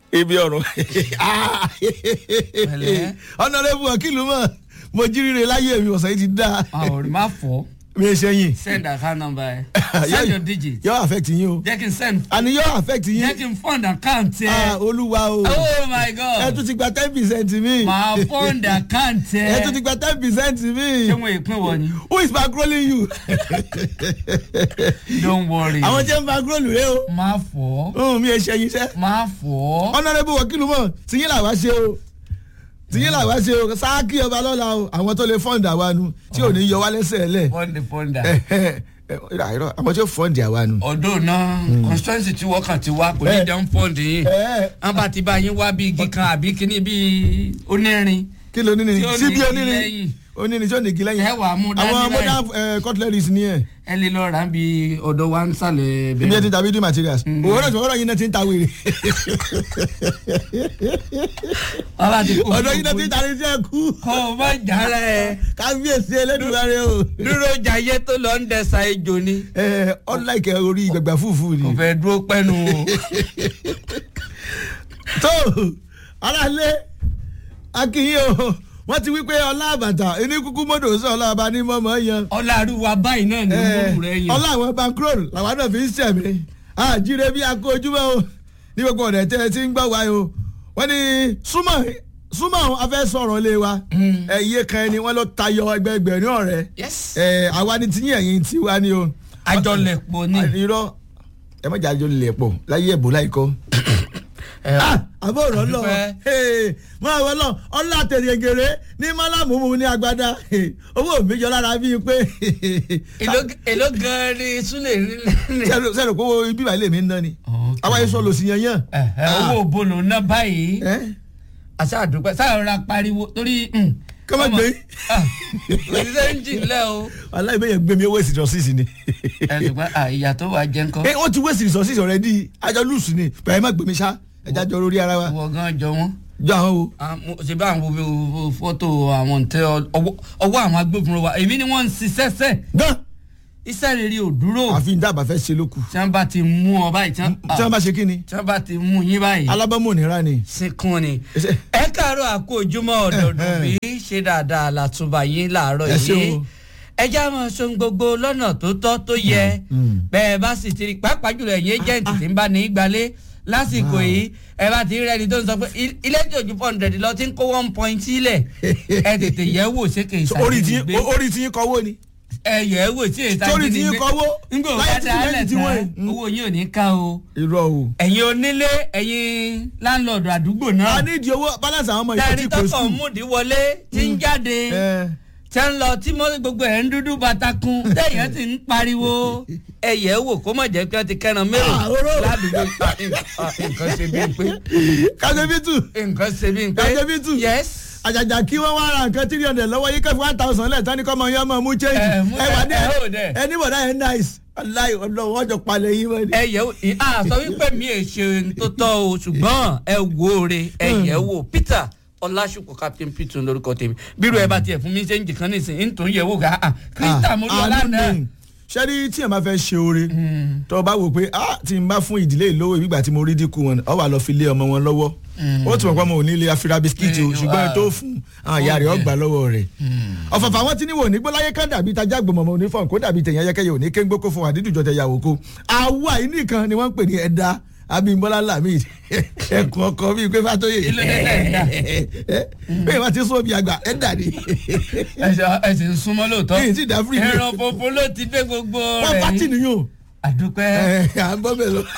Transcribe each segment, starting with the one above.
ibi ọ̀run Pẹ̀lẹ́. ọ̀nàrẹ́bù ọ̀kìlú mọ̀ mo jíríre láyé mi ọ̀sán yìí ti dá àwọn ò má fọ́ mi ẹ ṣe yìn send account number ẹ send your digit yóò affect yín o jẹ́ kí n send àní yóò affect jẹ́ yín kí n fund account Ah, ẹ olúwa o oh my ẹ god tún ti gba ten percent mi màá fund account ẹ tún ti ẹ gba ten percent mi ṣé wọn èpin wọ ni who is bankrolling you don't worry àwọn tí ń bankroll rẹ o má fọ́ ohun mi ẹ ṣe yín sẹ́ má fọ́ ọ̀nàrẹ́bù ọ̀kìlú mọ̀ tìyín làwa ṣe o tìyín làwa ṣe o sáàkì ọba lọ́la o àwọn tó lè fọ́ǹdì àwa nu tí ò ní yọ wá lẹ́sẹ̀ lẹ̀ fund fund àìrọ̀ àwọn tí ó fọ́ǹdì àwa nu. ọdún náà constituency tí wọ́n kàn ti wá kò ní Eh. jẹun fund yìí Eh. wọ́n bá ti bá yín wá bí igi kan àbí kíní bí onírin kí ló níní Tí ó ní síbi igi onírin lẹ́yìn. onírin tí ó ní igi lẹ́yìn ẹ wà á mú dání àwọn báyìí. modern eh, cutleries ni ẹ ẹ lè lọ rà á bí ọ̀dọ̀ wa ń sàlẹ̀ ibi ẹ ti bẹ́ẹ̀. ń ta building materials òwò náà tí wọ́n rọ̀ yín náà ti ń ta wèrè wọ́n bá ti kó ọ̀dọ̀ yín náà ti ń ta ní sí ẹ̀kú kọ́ ọ má jára ẹ kábíyèsí ẹlẹ́dùnmáre o dúró jayé tó lọ ń dẹ̀sà ejò ni Eh, unlike orí gbẹgbẹ fúfú ni kò fẹ́ dúró pẹ́nu o. tó aráalé akínyìn o wọ́n ti wí pé ọlá àbàtà ẹni kúkú mọ́tò sọ ọlá àbá ní mọ́mọ́ yan ọlárúwa báyìí náà ní múlù rẹ yẹn. ọlá àwọn bankroll làwọn náà fi ń sẹ̀mí àjíire bí akó ojúmọ́ o ní gbogbo ọ̀dẹ̀ tẹ́ ẹ ti ń gbọ́ wa o wọ́n ní súnmọ́ súnmọ́ afẹ́ sọ̀rọ̀ lé wa ẹ iye kan ẹni wọ́n ló tayọ ẹgbẹgbẹ̀rún ọ̀rẹ́ yes. ẹ àwa ni tiyín ẹ̀yìn tiwa ni o. àjọlẹ̀pọ̀ ni. irọ́ ẹ má jà àjọ lè pọ̀ láyé ẹ̀bùn láìkọ́ ẹ àbọ̀ ọ̀rọ̀ lọ Dúpẹ́. máa wọ lọ ọlá tèrègèrè ní mọ́lámù mu ní agbada owó mi jọ lára bíi pé èló- èló gan-an ni súlẹ̀ nílẹ̀. sẹ́nu sẹ́nu kó ibi ìbàlẹ̀ mi ń ná ni àwa yẹn sọ lọ sí yan yan. owó bolo ná báyìí ẹ àṣà àdúpẹ́ sáà rọra pariwo torí. Ká má gbé. òṣìṣẹ́ ń jìnlẹ̀ o. aláìbẹ̀yẹ gbé mi waste resources ni. ẹ ṣùgbọ́n à, ìyà tó wà jẹ́ ńkọ́. ẹ wọ́n ti waste resources already àjọ lùsù ni bẹ̀rẹ̀ ẹ má gbé mi sá ẹja jọ lórí ara wa ìwọ gan jọ wọn. jọ àwọn o. Ah, mo- ṣe bá àwọn wo- wo fọ́tò àwọn ntẹ ọwọ́ ọwọ́ àwọn agbófinró wa èmi ni wọ́n ń ṣiṣẹ́ sẹ́ gan iṣẹ́ rere ò dúró àfi dábàá fẹ́ ṣe lóku. tí wọ́n bá ti mú ọ báyìí tí wọ́n tí wọ́n bá ṣe kí ni tí wọ́n bá ti mú yín báyìí alábọ́mọ̀ nira ni. sínkún ni. Ẹsẹ̀- ẹ káàárọ̀ àkó ojúmọ́ ọ̀dọ̀dún bí ṣe dáadáa látúbà yín láàárọ̀ Ẹ ṣé yìí o. ẹ já mọ sóhun gbogbo lọ́nà tó tọ́ tó yẹ bẹ́ẹ̀ bá sì ti rí pàápàá jùlọ ẹ̀yìn ẹ́jẹ̀ǹtì tí ń bá ní í gbalé lásìkò yìí ẹ bá ti rí ẹni tó ń sọ pé il- ilé tí ojú four hundred lọ ti ń kó one point sílẹ̀ ẹ tètè yẹ̀ wò ṣé kì í orí tí ṣàdédé orí tí yín kọ́wọ́ ni. ẹ yẹ̀ wò tí èyí Sórí tí yín kọ́wọ́ ńgbò láyé bá tí dá lẹ́yìn lẹ̀ tí wọ́n tán yìí. owó yín ò ní ká o irọ́ o. ẹ̀yin onílé ẹ̀yin láńlọ́ọ̀dù àdúgbò náà a ní ìdí owó balance àwọn ọmọ ìkọ́ tẹ́rí tí kò tọkọ̀ sùn. múdi wọlé tí ń jáde ẹ tẹ́ ń lọ tí mọ́ gbogbo ẹ̀ ń dúdú batakun tẹ́yẹ̀ ti ń pariwo ẹ̀yẹ̀ wò kó mọ̀ jẹ́ pé wọ́n ti kẹ́ran mẹ́rò Ah, oró. ládùúgbò Ah, nǹkan- ah, nǹkan ṣe bí n pé kájọbítù nǹkan ṣe bí n pé Kájọbítù. yes àjàjà kí wọ́n wá ra nǹkan three hundred lọ́wọ́ yìí kẹ́fì one thousand lẹ́ẹ̀tán ní kọ́mọ yẹn mọ̀ mú change. Ẹ, mú- ẹ wà ní ẹ, ẹ ò dẹ̀. ẹni bọ̀dá yẹn nice aláì ọlọ́run wọ́n jọ palẹ̀ yín wọ́n ni. ẹ̀yẹ̀ wò ì- ah, sọ wípé mi ò ṣe tó tọ́ o ṣùgbọ́n ẹ wò ó re ẹ̀yẹ̀ wò Peter ọlásùpọ̀ captain Peter lórúkọ tèmi bírò ẹ bá tiẹ̀ fún mi ṣe ń jìkan nísìnyí ń tó ń yẹ̀ wò ká kírísítà mo rí ọ lánàá sẹ́ni tí ẹ̀ máa fẹ́ ṣe oore tó o bá wò pé ah tí n bá fún ìdílé ìlówó ìgbà tí mo rí dínkù wọn ọ wà lọ fi lé ọmọ wọn lọ́wọ́ ó tún mọ̀ pé ọmọ ò ní ilé afira bisikíìtì o Mm, ṣùgbọ́n ah. tó fún àwọn ìyá rẹ̀ Oh, ọgbà lọ́wọ́ rẹ̀ ọ̀fọ̀fọ̀ àwọn tí ní wò ní gbọ́láyé kan dàbí tajà gbọmọmọ onífọ̀n kó dàbí tẹ̀yìn ayẹkẹyẹ òní kéńgbó kó fún àdídùjọ tẹ yàwó kó àwa yìí nìkan ni wọ́n ń pè ní ẹ̀dá abimbola lamid ẹkùn ọkọ bíi pé fàtóyè Kí ló dé tẹ̀ ń dà? bẹ́ẹ̀ wọ́n ti sún omi àgbà ẹ̀dá ni ẹ sì ń súnmọ́ lóòótọ́ Èyí tí dá free ni. ẹran funfun ló ti dé gbogbo wọ́n rẹ̀ pátì yìí. nìyó àdúpẹ́. à ń bọ́ bẹ́ẹ̀ lọ.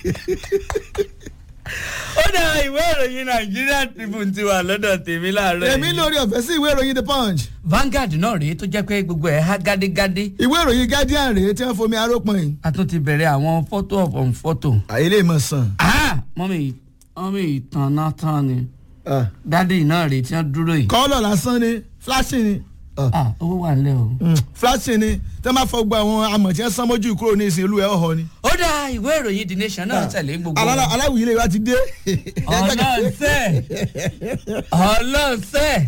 ó dá ìwé ìròyìn Nigeria Tribune ti wà lọ́dọ̀ tèmi láàárọ̀ èmi lórí ọ̀fẹ́ sí ìwé ìròyìn the punch Vanguard náà rèé tó jẹ́ pé gbogbo ẹ̀ há gádégádé ìwé ìròyìn guardian rèé tí wọ́n fomi arópọn yìí. a tún ti bẹ̀rẹ̀ àwọn photo of on photo. àyè lè mọ̀ sàn. mọ́mí mọ́mí ìtàn náà tán ni dádì náà rèé tí wọ́n dúró yìí. kọ́lọ̀ lásán ni flashing ni Ah, Ah, owó wà nílẹ̀ o. mm, flashing ni tí wọ́n bá fọ gbogbo àwọn amọ̀ tí wọ́n sán mójú kúrò ní ìsìn olú ẹ̀ ọ̀họ́ ni. ó dá ìwé ìròyìn The Nation náà tẹ̀lé gbogbo. Alá- aláwìyí lè wá ti dé. ọlọ́ọ̀sẹ̀ ọlọ́ọ̀sẹ̀.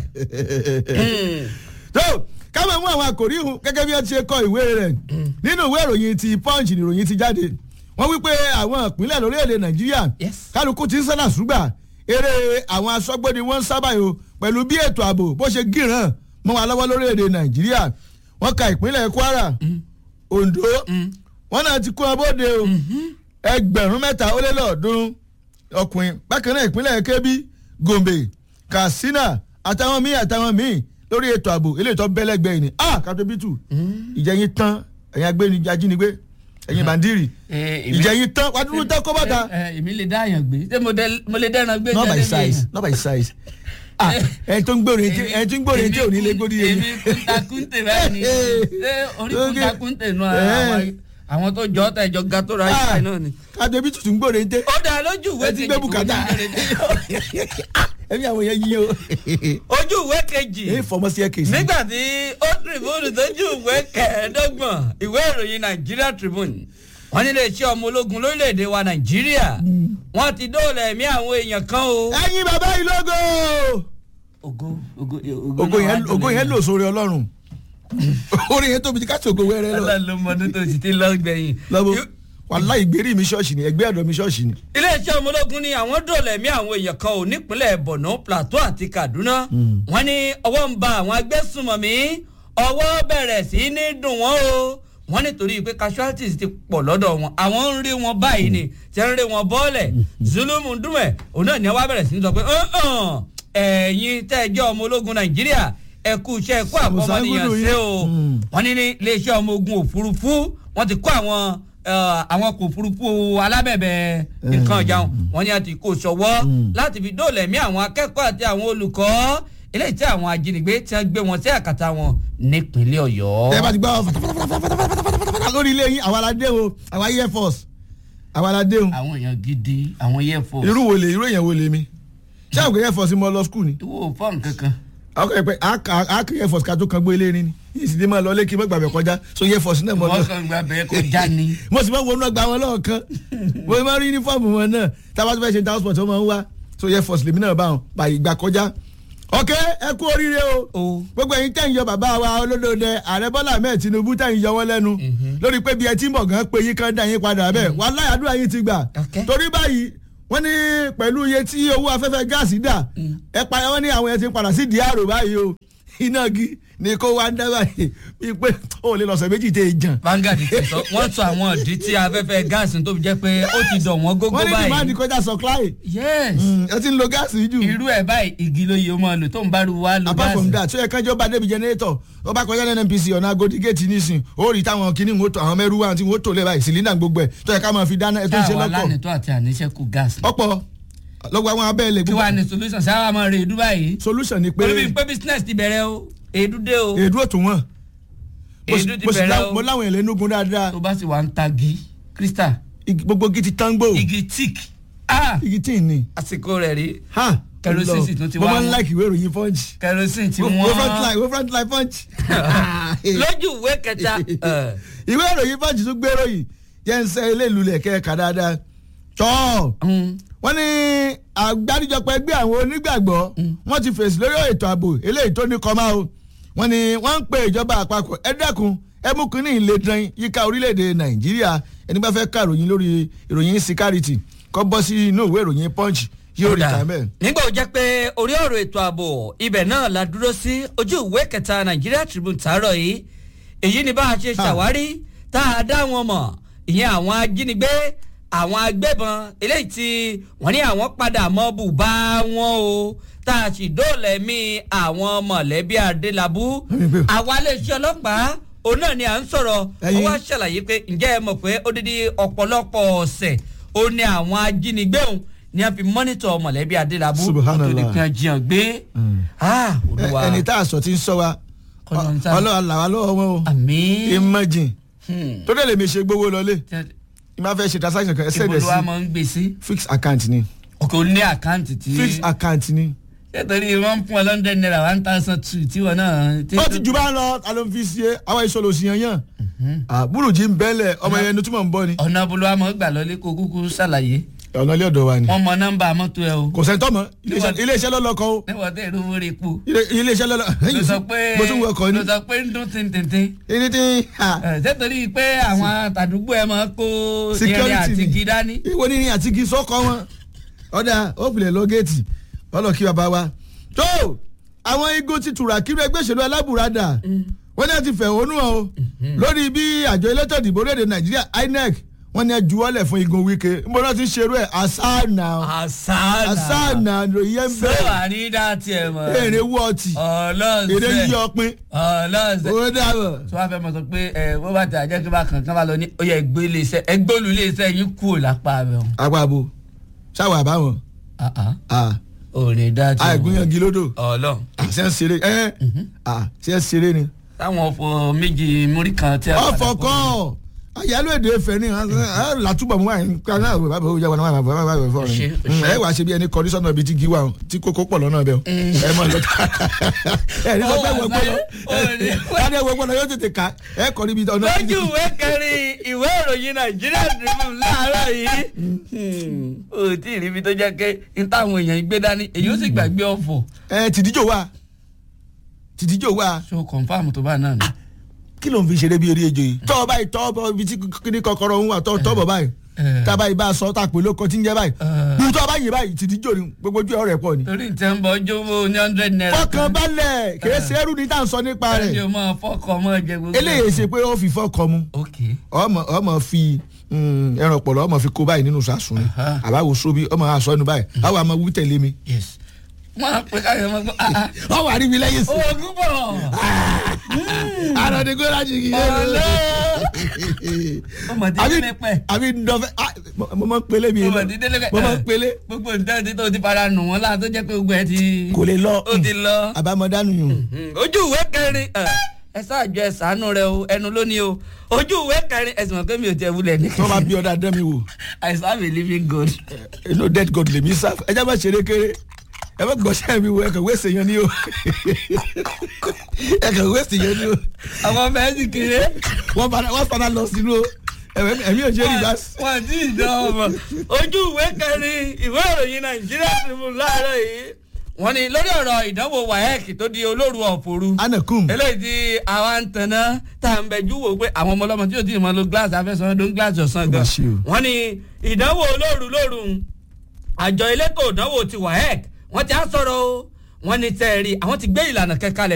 tó káwọn mú àwọn àkòrí hùn gẹ́gẹ́ bí wọ́n ti ṣe kọ ìwé rẹ̀ nínú ìwé ìròyìn ti punch ni ìròyìn ti jáde wọ́n wí pé àwọn ìpínlẹ̀ lórílẹ̀‐èdè nàìjíríà Yes. kálukú ti ń sánà ṣùgbà eré àwọn aṣọ́gbó ni wọ́n ń sábà yò pẹ̀lú bí ètò ààbò bó ṣe gíràn mọ́ wa lọ́wọ́ lórílẹ̀‐èdè nàìjíríà wọ́n ka ìpínlẹ̀ kwara ondo wọ́n náà ti kó wọn bóde o ẹgbẹ̀rún mẹ́ta ó lé lọ́ọ̀ọ́dúnrún ọkùnrin bákan náà ìpínlẹ̀ kebbi gombe katsina àtàwọn míì àtàwọn míì lórí ètò ààbò eléyìí tó bẹ́lẹ́gbẹ́ yìí ni ah katobitu ìjẹyìn tán ẹ̀yin agbẹ́ni ajínigbé ẹ̀yin bandiri Eh, èmi- ìjẹyìn tán wàdúrú tán kó bàtà ẹ ẹ, èmi lè dá àyàn gbé ṣé mo dẹ- mo lè dẹ́ran gbé not by jáde bí size èèyàn? not by size ah ẹni tó ń gbòòrò etí ẹni tó ń gbòòrò etí ò ní lè gbórí yẹn èmi kúntakúntè báyìí ni ṣé orí Okay. kúntakúntè nù Eh. àwọn àwọn tó jọ ọ́ tẹ̀ jọ ga tó ra ah yìí náà ni. katobitu tún gbòòrò etí ó dá lójú ìwé ẹ ti gbé bùkátà ẹ̀mí àwọn yẹn yí o ojú ìwé kejì èyí fọmọ sí ẹ kèsì. nígbà tí ó tribune tójú ìwé kẹẹ̀ẹ́dọ́gbọ̀n ìwé ìròyìn Nigeria Tribune wọ́n nílé iṣẹ́ ọmọ ológun lórílẹ̀‐èdè wa Nàìjíríà wọ́n ti dóòlà ẹ̀mí àwọn èèyàn kan o. ẹ̀yin bàbá yìí lógo ògo ògo ògo yẹn ògo yẹn lò sórí ọlọ́run orí yẹn tóbi ká tó ògo wẹ́rẹ́ lọ ọlọ́run ló mọdún tó sì ti lọ gbẹ̀yìn. lọ́wọ́ wàhálà ìgbérí mi ṣọ́ọ̀ṣì ni ẹgbẹ́ ọ̀dọ́ mi ṣọ́ọ̀ṣì ni. iléeṣẹ́ ọmọ ológun ní àwọn dóòlà ẹ̀mí àwọn èèyàn kan ò nípínlẹ̀ Borno Plateau àti Kaduna wọ́n ní ọwọ́ ń ba àwọn agbésùnmọ̀mí ọwọ́ bẹ̀rẹ̀ sí ní dùn wọ́n o wọ́n nítorí pé casualties ti pọ̀ lọ́dọ̀ wọn àwọn ń rí wọn báyìí ni tí ń rí wọn bọ́ọ̀lẹ̀ Zulumu Ndume òun náà ni wọ́n bẹ̀rẹ̀ sí ní sọ pé "Uh-uh, ẹ̀yin tẹ́ ẹ jẹ́ ọmọ ológun Nàìjíríà ẹ kú iṣẹ́ ẹ kú àpọ̀mọnìyàn ṣe o Mm. wọ́n ní ní iléeṣẹ́ ọmọ ogun òfurufú wọ́n ti kó àwọn eh, àwọn kò òfurufú alábẹ̀bẹ̀ nǹkan ọ̀jà wọn wọ́n ní àti kò ṣọwọ́ láti fi dóòlà ẹ̀mí àwọn akẹ́kọ̀ọ́ àti àwọn olùkọ́ eléyìí tí àwọn ajínigbé tí wọ́n gbé wọn sí àkàtà wọn nípínlẹ̀ Ọ̀yọ́. ẹ bá ti gbọ́ fatafatafatafatafata lórí ilé yín àwa la dé o àwa air force àwa la dé o àwọn èèyàn gidi àwọn air force irú wo lè irú èèyàn wo lè mi ṣé àwọn air force mo lọ school ni ìwọ fọ́ọ̀n kankan. àwọn kan pẹ àkè air force ká tó kan gbé ilé ni ìsìndí máa lọ lé kí n má gbàgbé kọjá so air force náà mo lọ wọ́n kàn gba bẹ́ẹ̀ kọjá ni. mo sì máa wọnú ọgbà wọn lọ́ọ̀kan mo máa rí uniform wọn náà tábà tó fẹ́ ṣe transport wọn máa ń wá so air force lèmi náà bá wọn báyìí gbà kọjá ok ẹ kú oríire o o gbogbo ẹ̀yin tẹ̀ ń yọ bàbá wa olódòdè ààrẹ bọ́lá ahmed tinubu tẹ̀ ń yọ wọ́n lẹ́nu lórí pé bí ẹ ti ń bọ̀ gan pé yín kan dá yín padà bẹ́ẹ̀ wà láyà àdúrà yín ti gbà Ok. torí báyìí wọ́n ní pẹ̀lú iye tí owó afẹ́fẹ́ gáàsì dà ẹ pa wọ́n ní àwọn ẹ̀ ti ń padà sí diaro báyìí o iná gi ni kó wá ń dá báyìí bíi pé ó lè lọ́sẹ̀ méjì tẹ̀ jàn Vanguard ti sọ wọ́n sọ àwọn ìdí tí afẹ́fẹ́ gáàsì tó fi jẹ́ pé ó ti dọ̀ wọ́n gógó wọ́n ní dìmáàdì báyìí. kọjá supply yes ẹ ti ń lo gáàsì jù irú ẹ̀ báyìí igi ló yẹ ọmọ lò tó ń bá ru wá lo apart from gáàsì. that so yẹ kánjọ́ bá débi generator ó bá kọjá ní nnpc ọ̀nà agodi gate nísìn ó rí táwọn kìíní ń tó àwọn mẹ́rù wà tí wọ́n tó lé báyìí cylinder gbogbo ẹ̀ tó yẹ ká máa fi dáná ẹ̀ tó ń ṣe táwa lọ́kọ̀ lánìtọ́ àti àníṣẹ́kù gáàsì. ọ̀pọ̀ lọ́gbọ̀ àwọn abẹ́ẹ̀lẹ̀ kí wàá ní solution sáwà máa rè é dúbàyí. solution ni pé pẹ̀lú bíi pé business ti bẹ̀rẹ̀ o èédú dé o èdú òtún wọn Mo sì- èédú ti mo sì bẹ̀rẹ̀ lá- o mo láwọn èlé nugun dáadáa tó bá sì wà ń tagi crystal Igi- gbogbo gidi tango igi tick ah igi tí ì ní àsìkò rẹ̀ rí ha Kerosene sì tún ti mo wá máa ń wọn. like ìwé ìròyìn punch kerosene ti wo wo front wọ́n line wo front line punch lójú ìwé kẹta eh, ìwé ìròyìn punch tún gbèrò yìí jẹ́ ń sẹ́ ilé ìlú lẹ̀ kẹ́ẹ̀ka dáadáa tọ́ mm, wọ́n ní àgbáríjọpọ̀ ẹgbẹ́ àwọn onígbàgbọ́ wọ́n ti fèsì lórí ètò ààbò eléyìí tó ní kọ́má o wọ́n ní wọ́n ń pe ìjọba àpapọ̀ ẹ dẹ́kun ẹ mú kínní ìlé dán yíká orílẹ̀-èdè nàìjíríà ẹni bá fẹ́ ká ìròyìn lórí ìròyìn security kọ́ bọ́ sí inú ìwé ìròyìn punch yóò rí kódà, ta bẹ́ẹ̀. nígbà ó jẹ́ pé orí ọ̀rọ̀ ètò ààbò ibẹ̀ náà la dúró sí ojú ìwé kẹta Nigeria Tribune tààrọ̀ yìí èyí ni bá a ṣe ṣàwárí tá a dá wọn mọ̀ ìyẹn àwọn ajínigbé àwọn agbébọn eléyìí tí wọ́n ní àwọn padà mọ́ bùbá wọn o tá a sì dóòlà ẹ̀mí àwọn mọ̀lẹ́bí Adélabú àwa iléeṣẹ́ ọlọ́pàá òun náà ni à ń sọ̀rọ̀ ó Ẹ̀yin- wá ṣàlàyé pé ǹjẹ́ ẹ mọ̀ pé odidi ọ̀pọ̀lọpọ̀ ọ̀sẹ̀ ó ní àwọn ajínigbé òun ni a fi mọ́nítọ̀ mọ̀lẹ́bí Adélabú Subhanallah. tó ní kí wọ́n jiyàn gbé. Ah, Olúwa. ẹni tá a sọ ti ń sọ wa Kọ́lọ́ ń sá. ọlọ́wà làwa lọ́wọ́ wọn o àmín. imagine Hmm. tó dẹ̀ lè mi ṣe gbowó lọlé ìmọ̀ fẹ́ ṣe transaction kan ẹ sẹ́dẹ̀ ìbò wa sí máa ń gbé sí. fixed account ni òkè ó ní àkáǹtì tí. fixed account ni. nítorí wọ́n ń fún ọ lọ́ndẹ̀ náírà one thousand two tí wọ́n náà. tí- ó ti jù bá ń lọ ta ló ń fi ṣe àwọn ìṣòro sí yan yàn àbúrò jí ń bẹ́lẹ̀ ọmọ yẹn ni túmọ̀ ń bọ̀ ni ọ̀nà bolo wa máa ń gbà lọ́lé kó kúkú ṣàlàyé. ọ̀nà ilé ọ̀dọ̀ wa ni wọ́n mọ nọ́mbà mọ́tò ẹ o kò sẹ́ńtọ́ mọ́ iléeṣẹ́- iléeṣẹ́ lọ́lọ́kọ́ o níwọ̀n tẹ̀ ló wọlé epo Ilé- iléeṣẹ́ lọ́lọ́ ló sọ pé mo tún wọ ọkọ̀ ni ló sọ pé ń dún tìǹtìǹtìǹ ẹni tí ha, sẹ́tọ̀rí pé àwọn tàdúgbò ẹ máa kó irin security àti ni igi dání. ìwọ ní ní àti igi sọ́kọ́ wọn ọ̀dà ó filẹ̀ lọ géètì ọlọ́ kí bàbá wa tó àwọn igun ti tura kí ẹgbẹ́ òṣèlú alábùradà wọ́n ní a ti fẹ̀hónú hàn o lórí bí àjọ elétò ìdìbò orílẹ̀-èdè nàìjíríà inec wọ́n ní a juwọ́lẹ̀ fún igun wike nbọ náà ti ń ṣerú ẹ̀ asana àṣàlà asana lóye ń sọ bẹ̀rẹ̀ àrídá tiẹ̀ mọ̀ èrè wọ́ọ̀tì èrè yí ọlọ́sẹ̀ ọpin ọlọ́sẹ̀ ó dàbọ̀ tí wọ́n fẹ́ mọ̀ sọ pé ẹ wọ́n bá tẹ̀ àjẹ́ kí bá kàn kán bá lọ ní ó yẹ ẹgbẹ́ iléeṣẹ́ ẹgbẹ́ olú iléeṣẹ́ yín kúrò lápá rẹ̀ hàn. àpapọ̀ ṣáwọ̀ àbáwọn òrìn dá tiẹ̀ àìgúnyànjú lódò ọlọ́ ṣe ń ṣeré ẹ ṣe ń ṣeré ni. táwọn ọ̀fọ̀ méjì múrí kan tí a padà ọ̀fọ̀ kó- kọ́ àyálò èdè Ifẹ̀ ni látúbọ̀ mú àyìn kan náà bàbá òjá wọn náà bàbá bàbá fọ Ṣe, rẹ ṣe. ẹ wàá ṣe bí ẹni kọrí sọ́nà ibi tí gí wà tí kókó pọ̀ lọ́nà bẹ́ẹ̀ ẹ mọ̀ lọ́tà ẹ ní sọ pé wọ́n gbọ́dọ̀ ẹ ní wọ́n gbọ́dọ̀ yóò tètè ká ẹ kọ́ níbi ọ̀nà lójú ìwé kẹrin ìwé ìròyìn nàìjíríà tribune láàárọ̀ yìí ó tí ì ríbi tó jẹ́ pé n táwọn èèyàn gbé dání èyí ó sì gbàgbé ọ̀fọ̀ ẹ tìdíjò wà tìdíjò wà so confam tó bá náà ni. kí ló ń fi ṣeré bí eré ejò yìí tọ́ ọ báyìí tọ́ ọ ibi tí kíní kọ́kọ́rọ́ ń wà tọ́ tọ́ bọ̀ báyìí Eh. tá a báyìí bá a sọ tá a pè lóko tí ń jẹ́ báyìí Eh. bí tọ́ ọ báyìí báyìí tìdíjò ni gbogbo ojú ọ̀rẹ́ pọ̀ ni. torí ìtẹ́ ń bọ jówó ní hundred naira. fọkàn balẹ̀ kìí ṣe ẹrú ni tá à ń sọ nípa ẹni rẹ̀ o máa fọkọ mọ jẹ gbogbo. eléyìí ṣe pé ó fi fọkọ mu ok ọmọ ọmọ fi mm, ẹran pọ̀lọ́ ọmọ fi kó báyìí nínú sàsùn ni Aha. àbáwo sóbi ọmọ aṣọ ẹnu báyìí àwọn àmọ wí tẹ̀lé mi yes. wọ́n á pè káyọ̀ mọ́ gbọ́ ah ah. ọwọ́ àrí mi lẹ́yìn sí oògùn bọ̀. àròdì kó láti kì í ọmọ dídé àbí lẹ́pẹ̀. àbí ndọ́fẹ́ ah, mo- mo máa ń pelé mi ọmọ lọ dídé lẹ́pẹ̀. mo máa ń pelé gbogbo nǹkan tí tó ti fara nù wọ́n láà tó jẹ́ pé gbogbo ẹ ti. kò lè lọ ó ti lọ. àbámọ̀dánù yùn ojú ìwé kẹrin ẹ ẹ ṣáàjọ ẹ ṣàánú rẹ o ẹnu lónìí o ojú ìwé kẹrin ẹsùn mọ̀ pé mi ò tẹ wulẹ̀ ní. tí wọ́n bá bí ọ̀dà dán mi wò I serve a living God. inú dead god lèmi sá ẹ jẹ́ bá ṣeré kéré ẹ bá gbọ́sẹ̀ mi wò ẹ kàn wéṣẹ̀ yẹn ni o ẹ kàn wéṣẹ̀ yẹn ni o àwọn ọmọ ẹ sì kéré. wọ́n padà wọ́n padà lọ sínú o ẹ̀mí ẹ̀mí ò ṣe é rí bá sí. wọn ti dán ọmọ ojú ìwé kẹrin ìwé ìròyìn nàìjíríà Tribune láàárọ̀ yìí wọ́n ní lórí ọ̀rọ̀ ìdánwò waec tó di olóru ọ̀fọ̀rù anakum eléyìí tí àwa ń tanná tá à ń bẹjú wò pé àwọn ọmọ ọlọ́mọ tí yóò ti mọ lo gíláàsì afẹ́sọ̀rọ̀ ló ń gíláàsì ọ̀sán gan Ó mà ṣe o. wọ́n ní ìdánwò olóru lóru àjọ elétò ìdánwò ti waec wọ́n ti á sọ̀rọ̀ o wọ́n ní tẹ́ẹ̀rí àwọn ti gbé ìlànà kẹ́kalẹ̀